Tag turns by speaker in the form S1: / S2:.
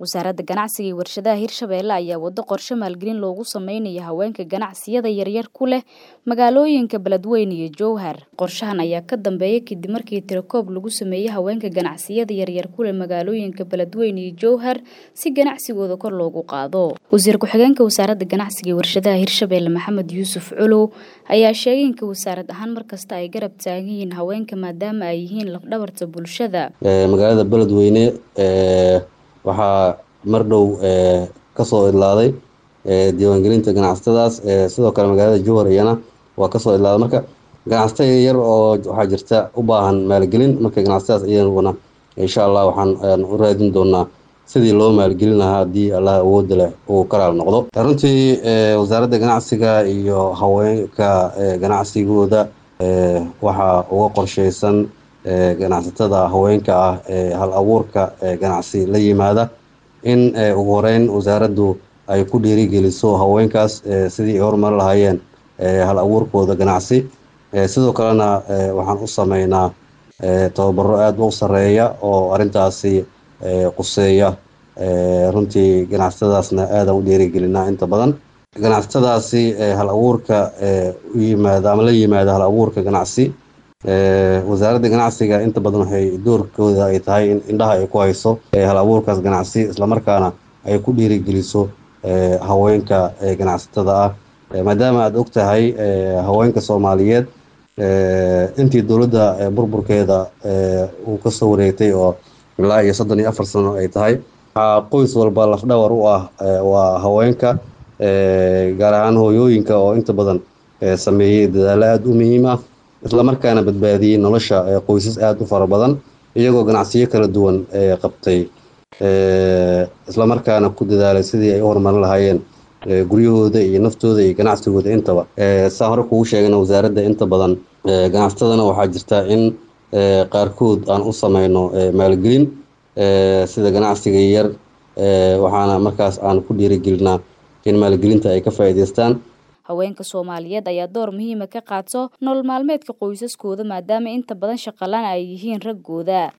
S1: wasaaradda ganacsiga iyo warshadaha hirshabeelle ayaa wado qorshe maalgelin loogu sameynaya haweenka ganacsiyada yaryar ku leh magaalooyinka beledweyne iyo jowhar qorshahan ayaa ka dambeeya kadib markii tirakoob lagu sameeyey haweenka ganacsiyada yaryar ku leh magaalooyinka beledweyne iyo jowhar si ganacsigooda kor loogu qaado wasiir ku-xigeenka wasaaradda ganacsiga iyo warshadaha hirshabeelle maxamed yuusuf culow ayaa sheegay inka wasaarad ahaan markasta ay garab taagan yihiin haweenka maadaama ay yihiin lafdhabarta bulshada
S2: magaalada beledweyne waxaa mar dhow kasoo idlaaday diiwaangelinta ganacsatadaas sidoo kale magaalada jowhar iyana waa kasoo idlaaday marka ganacsato yar oo waxaa jirta u baahan maalgelin marka ganacsatadaas iyaguna insha allah waxaan u raadin doonaa sidii loo maalgelin lahaa haddii allah awooda leh uu karaal noqdo runtii wasaaradda ganacsiga iyo haweenka ganacsigooda waxaa uga qorsheysan ganacsatada haweenka ah ee hal abuurka ganacsi la yimaada in ugu horeyn wasaaraddu ay ku dhiirigeliso haweenkaas sidii ay horumari lahaayeen hal abuurkooda ganacsi sidoo kalena waxaan u sameynaa tababaro aada u sareeya oo arrintaasi quseeya runtii ganacsatadaasna aadaan u dhiirigelinaa inta badan ganacsatadaasi hal abuurka u yimaada ama la yimaada hal abuurka ganacsi wasaaradda ganacsiga inta badan waxay doorkooda ay tahay in indhaha ay ku hayso hal abuurkaas ganacsi islamarkaana ay ku dhiirigeliso haweenka ganacsatada ah maadaama aada og tahay haweenka soomaaliyeed intii dowladda burburkeeda uu kasoo wareegtay oo ilaa iyo soddon iyo afar sano ay tahay waxaa qoys walba lafdhawar u ah waa haweenka gaar ahaan hooyooyinka oo inta badan sameeyey dadaalo aada u muhiim ah islamarkaana badbaadiyey nolosha qoysas aada u fara badan iyagoo ganacsiyo kala duwan qabtay islamarkaana ku dadaalay sidii ay u horumarin lahaayeen guryahooda iyo naftooda iyo ganacsigooda intaba saa hore kugu sheegana wasaaradda inta badan ganacsatadana waxaa jirta in qaarkood aan u sameyno maalgelin sida ganacsiga yar waxaana markaas aan ku dhiirigelinaa in maalgelinta ay ka faa'iidaystaan
S1: haweenka soomaaliyeed ayaa door muhiima ka qaato nolol maalmeedka qoysaskooda maadaama inta badan shaqalaan ay yihiin raggooda